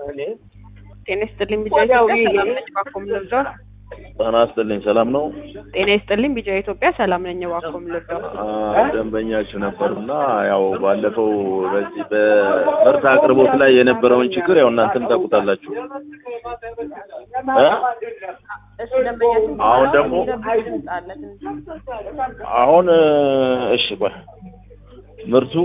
ጤና ይስጥልኝ ቢጫ ኢትዮጵያ ሰላም ነኝ ባኮም ልርዳው። ጤና ይስጥልኝ ሰላም ነው። ጤና ይስጥልኝ ቢጫ ኢትዮጵያ ሰላም ነኝ ባኮም ልርዳው። አ፣ ደንበኛችሁ ነበሩና ያው ባለፈው በዚህ በምርት አቅርቦት ላይ የነበረውን ችግር ያው እናንተም ታውቁታላችሁ እ? እሺ ደንበኛችን አሁን ደግሞ የሚረብሽ ድምፅ አለ ትንሽ። አሁን እ፣ እሺ ቆይ ምርቱ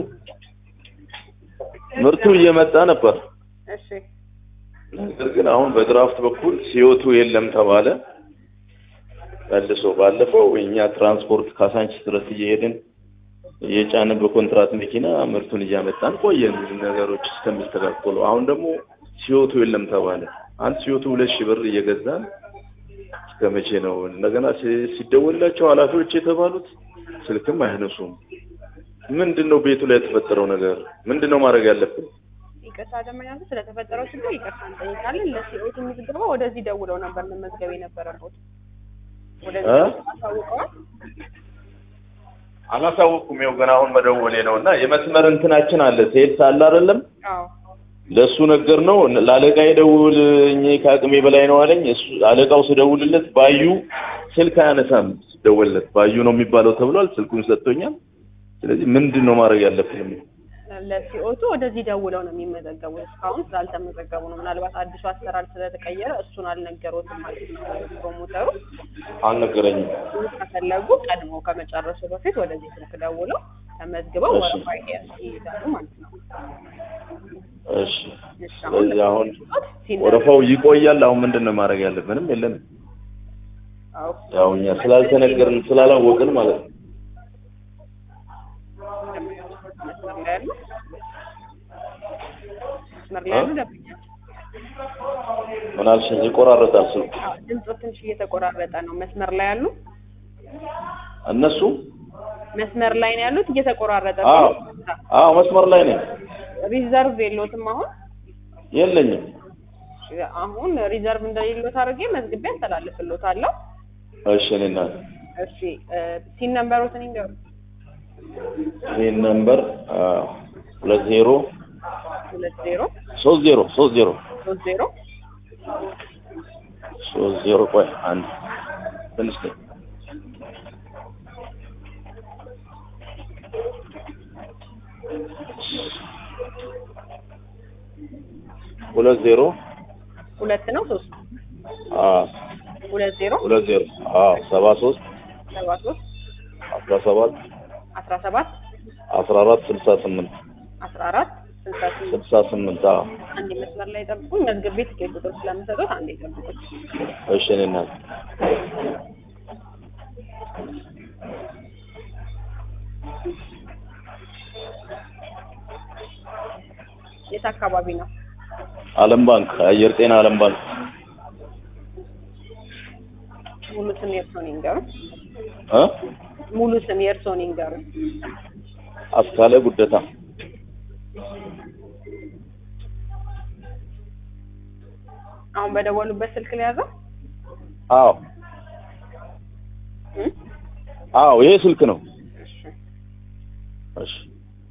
ምርቱ እየመጣ ነበር። እሺ ነገር ግን አሁን በድራፍት በኩል ሲዮቱ የለም ተባለ። መልሶ ባለፈው እኛ ትራንስፖርት ካሳንቺስ ድረስ እየሄድን እየጫንን በኮንትራት መኪና ምርቱን እያመጣን ቆየን ነገሮች እስከሚስተካከሉ። አሁን ደግሞ ሲዮቱ የለም ተባለ። አንድ ሲዮቱ ሁለት ሺህ ብር እየገዛን እስከ መቼ ነው? እንደገና ሲ- ሲደወልላቸው ኃላፊዎች የተባሉት ስልክም አይነሱም። ምንድን ነው ቤቱ ላይ የተፈጠረው ነገር? ምንድን ነው ማድረግ ያለብን? ይቅርታ ደንበኛችን ስለተፈጠረው ችግር ይቅርታ እንጠይቃለን። ለሲኦቱ ምዝገባ ወደዚህ ደውለው ነበር መመዝገብ የነበረበት ወደዚህ እ? አሳውቀዋል። አላሳወቅኩም። ያው ገና አሁን መደወሌ ነው እና የመስመር እንትናችን አለ ሴልስ አለ አይደለም አዎ ለእሱ ነገር ነው ለአለቃ የደውል እኔ ከአቅሜ በላይ ነው አለኝ። እሱ አለቃው ስደውልለት ባዩ ስልክ አያነሳም። ስደውልለት ባዩ ነው የሚባለው ተብሏል። ስልኩን ሰጥቶኛል። ስለዚህ ምንድን ነው ማድረግ ያለብን? ለሲኦቱ ወደዚህ ደውለው ነው የሚመዘገቡት። እስካሁን ስላልተመዘገቡ ነው። ምናልባት አዲሱ አሰራር ስለተቀየረ እሱን አልነገሮትም ማለት ነው ፕሮሞተሩ። አልነገረኝም። ከፈለጉ ቀድሞ ከመጨረሱ በፊት ወደዚህ ስልክ ደውለው ተመዝግበው እሺ። ወረፋ ይይዛሉ ማለት ነው። እሺ እሺ፣ አሁን ስለዚህ አሁን ሲነ- ወረፋው ይቆያል። አሁን ምንድን ነው ማድረግ ያለብን? ምንም የለንም። አዎ፣ ያው እኛ ስላልተነገርን ስላላወቅን ማለት ነው። መስመር ላይ ያሉ መስመር ላይ ያሉ ደንበኛ ምን አልሽኝ? ይቆራረጣል ስልኩ። ድምፁ ትንሽ እየተቆራረጠ ነው። መስመር ላይ ያሉ እነሱ መስመር ላይ ነው ያሉት፣ እየተቆራረጠ ነው። አዎ አዎ መስመር ላይ ነኝ። ሪዘርቭ የለዎትም አሁን የለኝም። አሁን ሪዘርቭ እንደሌሎት አድርጌ መዝግቤ አስተላልፍልዎታለሁ። እሺ እኔ እናት እሺ ሲን ነምበሮትን ይንገሩ። ይህን ነምበር ሁለት ዜሮ ሁለት ዜሮ ሶስት ዜሮ ሶስት ዜሮ ሶስት ዜሮ ሶስት ዜሮ ቆይ አንድ ትንሽ ነኝ። ሁለት ዜሮ ሁለት ነው ሶስት አዎ ሁለት ዜሮ ሁለት ዜሮ አዎ ሰባ ሶስት ሰባ ሶስት አስራ ሰባት አስራ ሰባት አስራ አራት ስልሳ ስምንት አስራ አራት ስልሳ ስምንት ስልሳ ስምንት አዎ አንድ መስመር ላይ ጠብቁኝ። መዝግቤ ትኬት ቁጥር ስለምሰጡት አንዴ ጠብቁኝ። እሺ እኔ እናት የት አካባቢ ነው? ዓለም ባንክ አየር ጤና ዓለም ባንክ ሙሉ ስም የእርስዎን ይንገሩ። እ ሙሉ ስም የእርስዎን ይንገሩ። አስካለ ጉደታ አሁን በደወሉበት ስልክ ሊያዘው አዎ አዎ ይሄ ስልክ ነው እሺ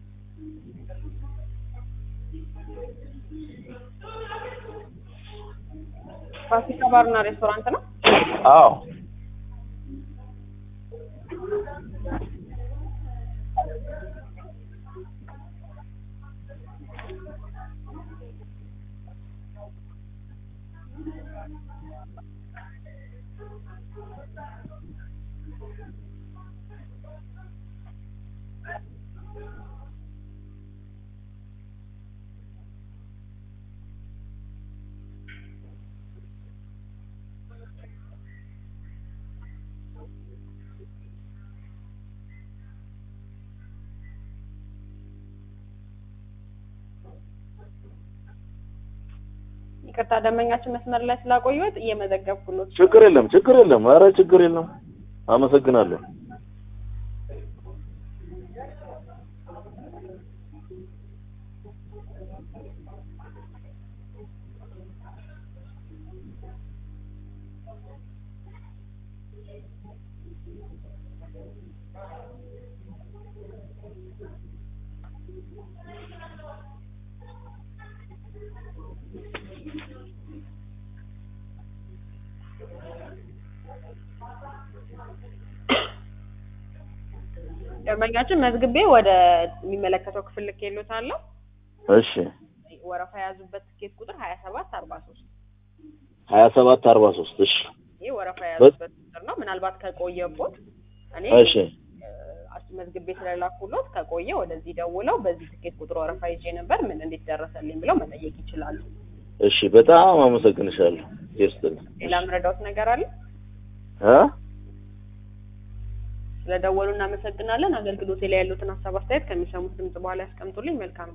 ፋሲካ ባርና ሬስቶራንት ነው። አዎ ይቅርታ ደንበኛችን መስመር ላይ ስላቆዩት እየመዘገብኩሎት ችግር የለም ችግር የለም ኧረ ችግር የለም አመሰግናለሁ ደንበኛችን መዝግቤ ወደ የሚመለከተው ክፍል ልኬልዎታለሁ። እሺ ወረፋ የያዙበት ትኬት ቁጥር ሀያ ሰባት አርባ ሶስት ሀያ ሰባት አርባ ሶስት እሺ ይህ ወረፋ የያዙበት ቁጥር ነው። ምናልባት ከቆየቦት እኔ እሺ መዝግቤ ስለላኩሎት ከቆየ ወደዚህ ደውለው በዚህ ትኬት ቁጥር ወረፋ ይዤ ነበር ምን እንዴት ደረሰልኝ ብለው መጠየቅ ይችላሉ። እሺ በጣም አመሰግንሻለሁ። ይስጥልኝ ሌላ ምረዳውት ነገር አለ? እ ስለደወሉ እናመሰግናለን። አገልግሎቴ ላይ ያሉትን ሀሳብ አስተያየት ከሚሰሙት ድምጽ በኋላ ያስቀምጡልኝ። መልካም